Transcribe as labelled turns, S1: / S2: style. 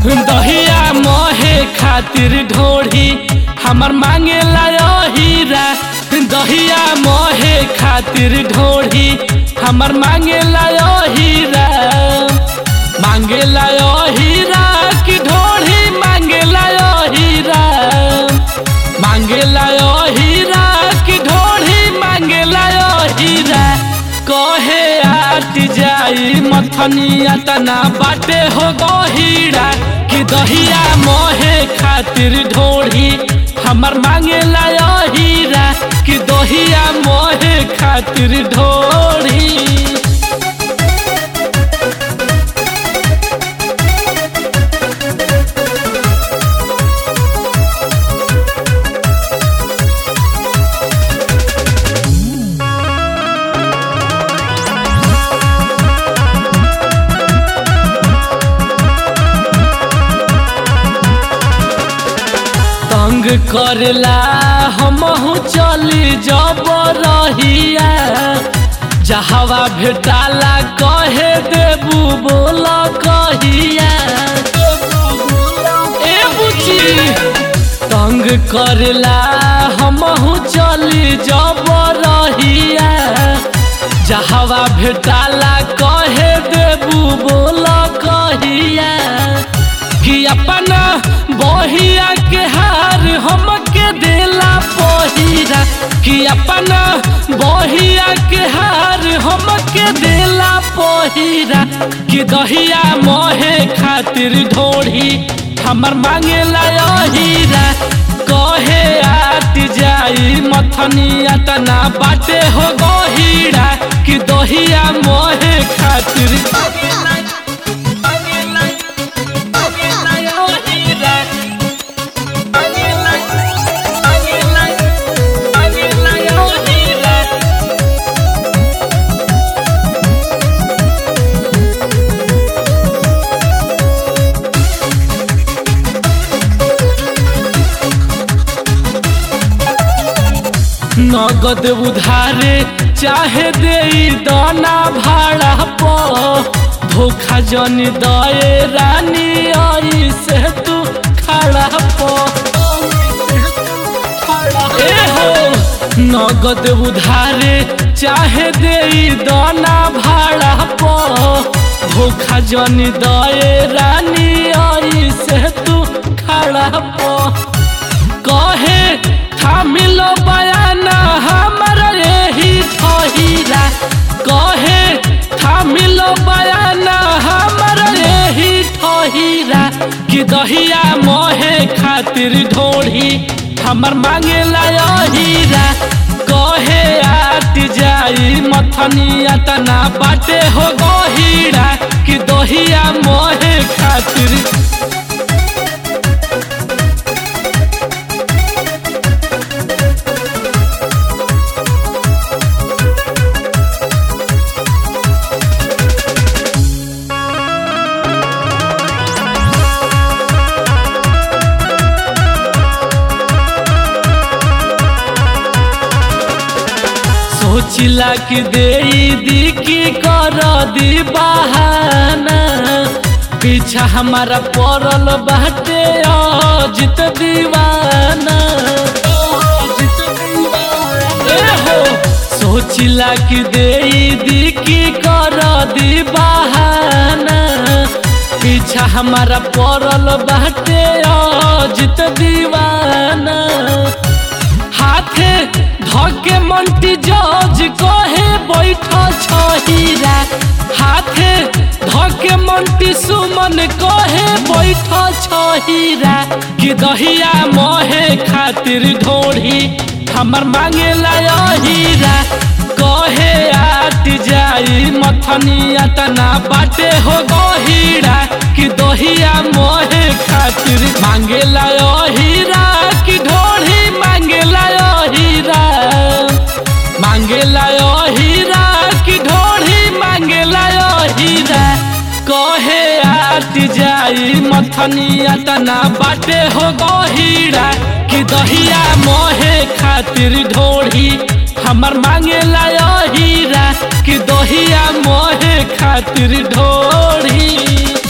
S1: दहिया मोहे खातिर ढोढ़ी हमर मांगे लायो हीरा दहिया मोहे खातिर ढोढ़ी हमर मांगे लायो हीरा मांगे लायो हीरा की ढोढ़ी मांगे लायो हीरा मांगे लायो हीरा की ढोढ़ी मांगे लायो हीरा कहे आट जाई मथनिया तना बाटे हो गो हीरा कि दहिया मोहे खातिर ढोढ़ी हमर मांगे लायो हीरा कि दहिया मोहे खातिर ढोढ़ी तंग करला हमहू चली जब रहिया जहवा भेटाला कहे देबू बोल कहिया ए बुची तंग करला हमहू चली जब रहिया जहवा भेटाला कहे देबू बोल कहिया कि अपना बहिया के हार हमके देला पहिरा कि अपना बहिया के हार हमके देला पहिरा कि दहिया मोहे खातिर ढोढ़ी हमर मांगे लायो हीरा कहे आट जाई मथनिया तना बाटे हो गो हीरा कि दहिया मोहे खातिर नगद उधारे चाहे दे दाना भाड़ा पो धोखा जन दए रानी आई से तू खड़ा पो ए हो नगद उधारे चाहे दे दाना भाड़ा पो धोखा जन दए रानी आई से तू खड़ा पो कहे थामिलो बयाना हमारा यही ठहीरा कहे थामिलो बयाना हमारा यही ठहीरा कि दहिया मोहे खातिर ढोढ़ी हमर मांगे लायो हीरा कहे आट जाई मथनिया तना बाटे हो गो हीरा कि दहिया मोहे खातिर सोचिला कि दे दी की कर दी बहाना पीछा हमारा पड़ल बाटे अजित दीवाना ए हो सोचिला कि दे दी की कर दी बहाना पीछा हमारा पड़ल बाटे अजित दीवाना हाथे धके मंटी जज कहे बैठ छहीरा हाथे धके मंटी सुमन कहे बैठ छहीरा कि दहिया मोहे खातिर ढोढ़ी हमर मांगे लायो हीरा कहे आट जाई मथनिया तना बाटे हो गो हीरा कि दहिया मोहे खातिर मांगे लायो हीरा कि ढोढ़ी मांगे लायो हीरा मांगे लायो हीरा कि ढोढ़ी मांगे लायो हीरा कहे आट जाई मथनिया तना बाटे हो गो हीरा कि दहिया मोहे खातिर ढोढ़ी हमर मांगे लायो हीरा कि दहिया मोहे खातिर ढोढ़ी